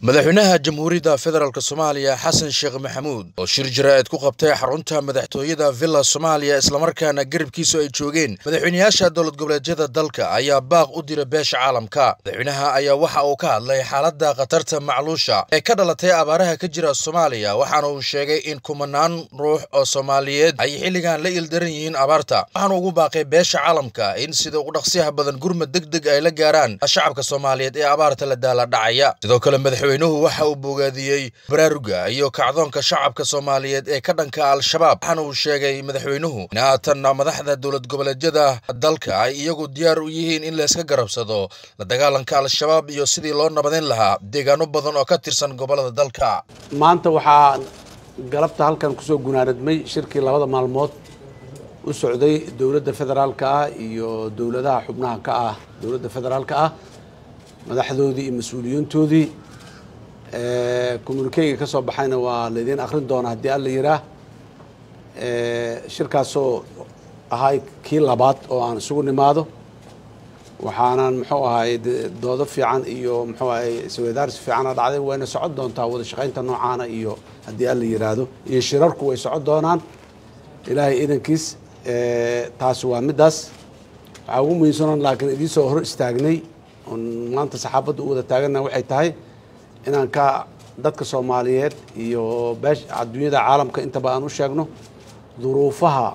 madaxweynaha jamhuuriyadda federaalk soomaaliya xasan sheekh maxamuud oo shir jaraa'id ku qabtay xarunta madaxtooyada villa soomaaliya islamarkaana garabkiisu ay joogeen madaxweynayaasha dowlad goboleedyada dalka ayaa baaq u dira beesha caalamka madaxweynaha ayaa waxa uu ka hadlay xaaladda khatarta macluusha ee ka dhalatay abaaraha ka jira soomaaliya waxaana uu sheegay in kumanaan ruux oo soomaaliyeed ay xilligan la ildaran yihiin abaarta waxaana ugu baaqay beesha caalamka in sida ugu dhaqsiyaha badan gurmad deg deg ay la gaaraan shacabka soomaaliyeed ee abaarta la daala dhacaya sidoo kale madaxweynuhu waxa uu bogaadiyey baraaruga iyo kacdoonka shacabka soomaaliyeed ee ka dhanka al-shabaab waxaana uu sheegay madaxweynuhu in haatanna madaxda dowlad goboleedyada dalka ay iyagu diyaar u yihiin in layska garabsado la dagaalanka al-shabaab iyo sidii loo nabadin lahaa deegaano badan oo ka tirsan gobolada dalka maanta waxaa galabta halkan kusoo gunaanadmay shirkii labada maalmood u socday dowladda federaalka ah iyo dowladaha xubnaha ka ah dowladda federaalka ah madaxdoodii iyo mas-uuliyiintoodii communikeyga ka soo baxayna waa laydiin akhrin doona haddii alla yiraa shirkaasoo ahay kii labaad oo aan isugu nimaado waxaanan muxuu ahay doodo fiican iyo muxuu ahay isweydaarsi fiicana dhacday wayna socon doontaa wada shaqaynta noocaana iyo haddii alla yiraahdo iyo shirarku way socon doonaan ilaahay idankiis taasi waa middaas waxaa ugu muhiimsanon laakiin idiin hor istaagnay oon maanta saxaabadda u wada taagana waxay tahay inaan ka dadka soomaaliyeed iyo beesh adduunyada caalamka intaba aan u sheegno duruufaha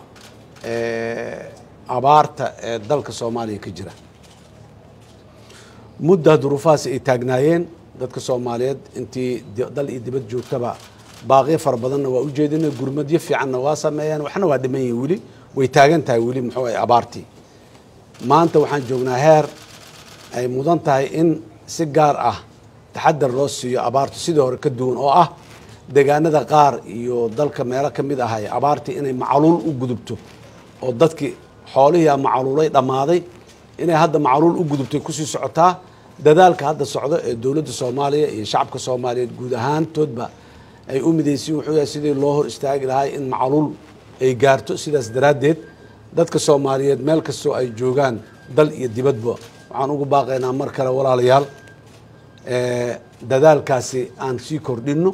abaarta ee dalka soomaaliya ka jira mudda duruufahaas ay taagnaayeen dadka soomaaliyeed intii dal iyo dibad joogtaba baaqyo fara badanna waa u jeedina gurmadyo fiicanna waa sameeyeen waxna waa dhiman yihin weli way taagan tahay weli muxuu ahay abaartii maanta waxaan joognaa heer ay mudan tahay in si gaar ah taxadar loo siiyo abaartu sidii hore ka duwan oo ah deegaanada qaar iyo dalka meelo ka mid ahay abaartii inay macluul u gudubto oo dadkii xoolihii macluulay dhammaaday inay hadda macluul u gudubtay kusii socotaa dadaalka hadda socdo ee dowladda soomaaliya iyo shacabka soomaaliyeed guud ahaantoodba ay u midaysiin wuxuu yahay sidii loo hor istaagi lahaa in macluul ay gaarto sidaas daraaddeed dadka soomaaliyeed meel kastoo ay joogaan dal iyo dibadba waxaan ugu baaqaynaa mar kale walaalayaal dadaalkaasi aan sii kordhinno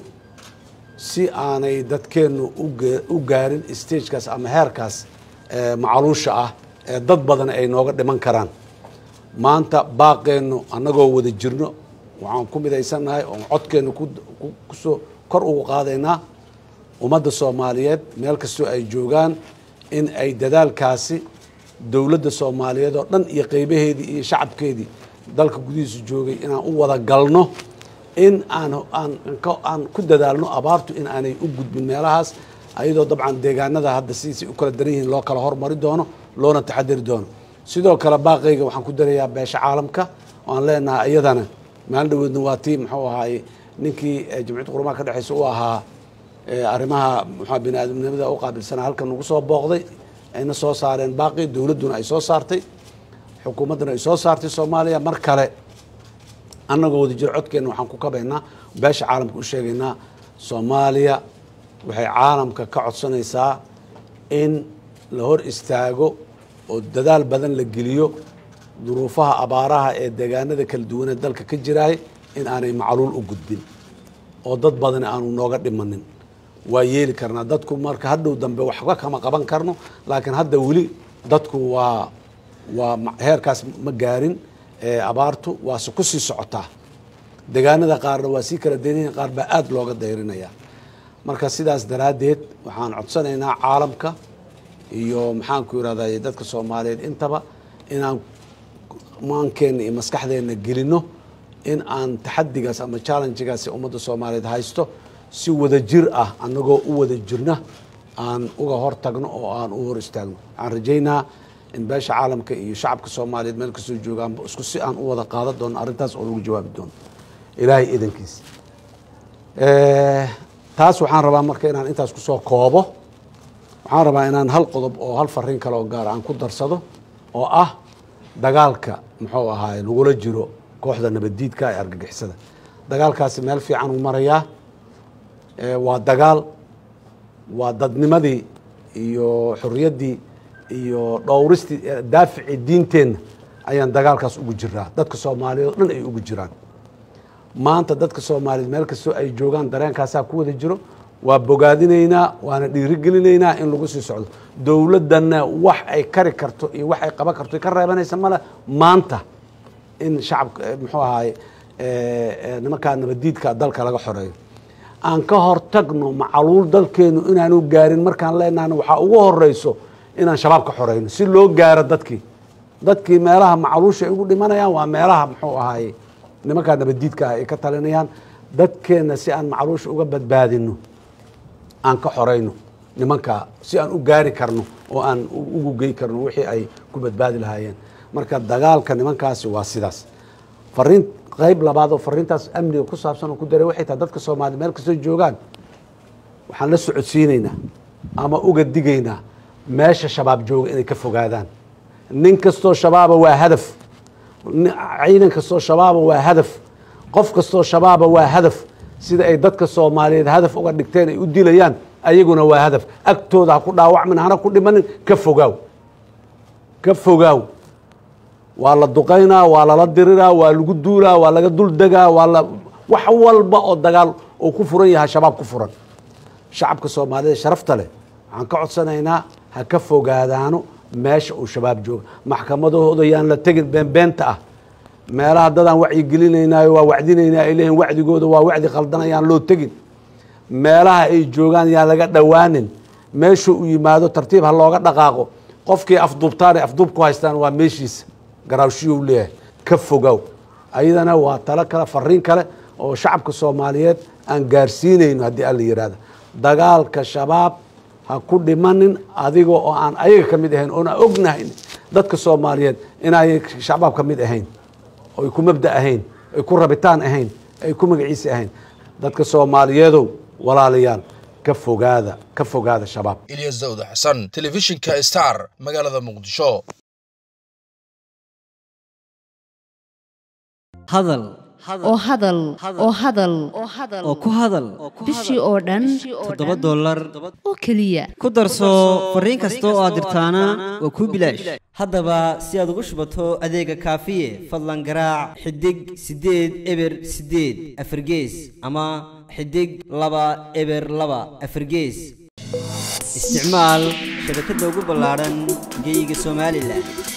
si aanay dadkeennu u gaarin stagekaas ama heerkaas macluusha ah ee dad badan ay nooga dhiman karaan maanta baaqeennu annagoo wada jirno waxaan ku midaysannahay oon codkeennu kusoo kor ugu qaadaynaa ummadda soomaaliyeed meel kastoo ay joogaan in ay dadaalkaasi dowladda soomaaliyeed oo dhan iyo qeybaheedii iyo shacabkeedii dalka gudihiisa joogay inaan u wada galno in aan aan ku dadaalno abaartu in aanay u gudbin meelahaas ayadoo dabcan deegaanada hadda sidiisay u kala daran yihiin loo kala hormari doono loona taxadari doono sidoo kale baaqayga waxaan ku darayaa beesha caalamka waan leenahay iyadana maalin dhaweedna waa tii muxuu ahaay ninkii jamciyadda qurumaha ka dhexeysa u ahaa arrimaha muxua bini aadamnimada u qaabilsanaa halkan ugu soo booqday ayna soo saareen baaqi dowladduna ay soo saartay xukuumadduna ay soo saartay soomaaliya mar kale annagoo wada jiro codkeenna waxaan ku kabaynaa beesha caalamka u sheegaynaa soomaaliya waxay caalamka ka codsanaysaa in la hor istaago oo dadaal badan la geliyo duruufaha abaaraha ee deegaanada kala duwanee dalka ka jiraay in aanay macluul u gudbin oo dad badan aanu nooga dhimanin waa yeeli karnaa dadku marka hadhow dambe waxba kama qaban karno laakiin hadda weli dadku waa waa heerkaas ma gaarin abaartu waase ku sii socotaa deegaanada qaarna waa sii kala daynayan qaar baa aada looga dayrinaya marka sidaas daraaddeed waxaan codsanaynaa caalamka iyo maxaanku irahday dadka soomaaliyeed intaba inaan maankeenna iyo maskaxdeenna gelino in aan taxadigaas ama challengegaasi ummadda soomaaliyeed haysto si wada jir ah annagoo u wada jirna aan uga hor tagno oo aan u hor istaagno waxaan rajaynaa in beesha caalamka iyo shacabka soomaaliyeed meel kastoo joogaanba isku si aan u wada qaadan doono arrintaas oo lagu jawaabi doono ilaahay idankiis taas waxaan rabaa marka inaan intaas kusoo koobo waxaan rabaa inaan hal qodob oo hal fariin kale oo gaar aan ku darsado oo ah dagaalka muxuu ahaay lagula jiro kooxda nabaddiidka ee argagixisada dagaalkaasi meel fiican uu marayaa waa dagaal waa dadnimadii iyo xorriyaddii iyo dhowristii daaficii diinteenna ayaan dagaalkaas ugu jiraa dadka soomaaliyeed oo dhan ay ugu jiraan maanta dadka soomaaliyeed meel kastoo ay joogaan dareenkaasaa ku wada jiro waa bogaadinaynaa waana dhiirigelinaynaa in lagu sii socdo dowladdanna wax ay kari karto iyo wax ay qaban karto ka reebanaysa male maanta in shacabka muxuu ahaay nimankaa nabadiidka dalka laga xoreeyo aan ka hortagno macaluul dalkeenu inaanu gaarin markaan leenahna waxaa ugu horeyso inaan shabaab ka xoreyno si loo gaaro dadkii dadkii meelaha macaluusha ay ugu dhimanayaan waa meelaha muxuu ahaay nimankaa nabadiidka ah ay ka talinayaan dadkeenna si aan macaluusha uga badbaadino aan ka xoreyno nimankaa si aan u gaari karno oo aan ugu gey karno wixii ay ku badbaadi lahaayeen marka dagaalka nimankaasi waa sidaas fariin qayb labaad oo fariintaas amniga ku saabsan oo ku daray waxay tahay dadka soomaaliya meel kastoo joogaan waxaan la socodsiinaynaa ama uga digaynaa meesha shabaab jooga inay ka fogaadaan nin kastoo shabaaba waa hadaf ciidan kastoo shabaaba waa hadaf qof kastoo shabaaba waa hadaf sida ay dadka soomaaliyeed hadaf uga dhigteen ay u dilayaan ayaguna waa hadaf agtooda ha ku dhaawacmin hana ku dhimanin ka fogaaw ka fogaaw waa la duqaynaa waa lala diriraa waa lagu duulaa waa laga dul degaa waa la wax walba oo dagaal uu ku furan yahay shabaab ku furan shacabka soomaaliyeed sharafta leh waxaan ka codsanaynaa ha ka fogaadaano meesha uu shabaab jooga maxkamadahooda yaan la tegin beenbeenta ah meelaha dadaan wacyigelinaynayo waa wacdinaynaa ay leeyihin wacdigooda waa wacdi khaldan ayaan loo tegin meelaha ay joogaan yaan laga dhowaanin meeshu uu yimaado tartiib ha looga dhaqaaqo qofkii afduubtaanay afduub ku haystaan waa meeshiisa garaawshiyuu leeyahay ka fogow ayadana waa talo kale fariin kale oo shacabka soomaaliyeed aan gaarsiinayno haddii alla yihahda dagaalka shabaab ha ku dhimanin adiga oo aan ayaga ka mid ahayn oona ognahayn dadka soomaaliyeed inaayay shabaab ka mid ahayn oy ku mabda ahayn ay ku rabitaan ahayn ay ku magaciisa ahayn dadka soomaaliyeedow walaalayaal ka fogaada ka fogaada shabaab ilyas dawda xasan telefishinka star magaalada muqdisho hadal oo hadal oo hadal oo ku hadal bishii oo dhan toddoba dollar oo keliya ku darso fariin kasta oo aad dirtaana waa kuu bilaash haddaba si aad ugu shubato adeega kaafiye fadlan garaac xidig siddeed eber siddeed afargees ama xidig laba eber laba afargees isticmaal shabakadda ugu ballaadhan geyga somalilan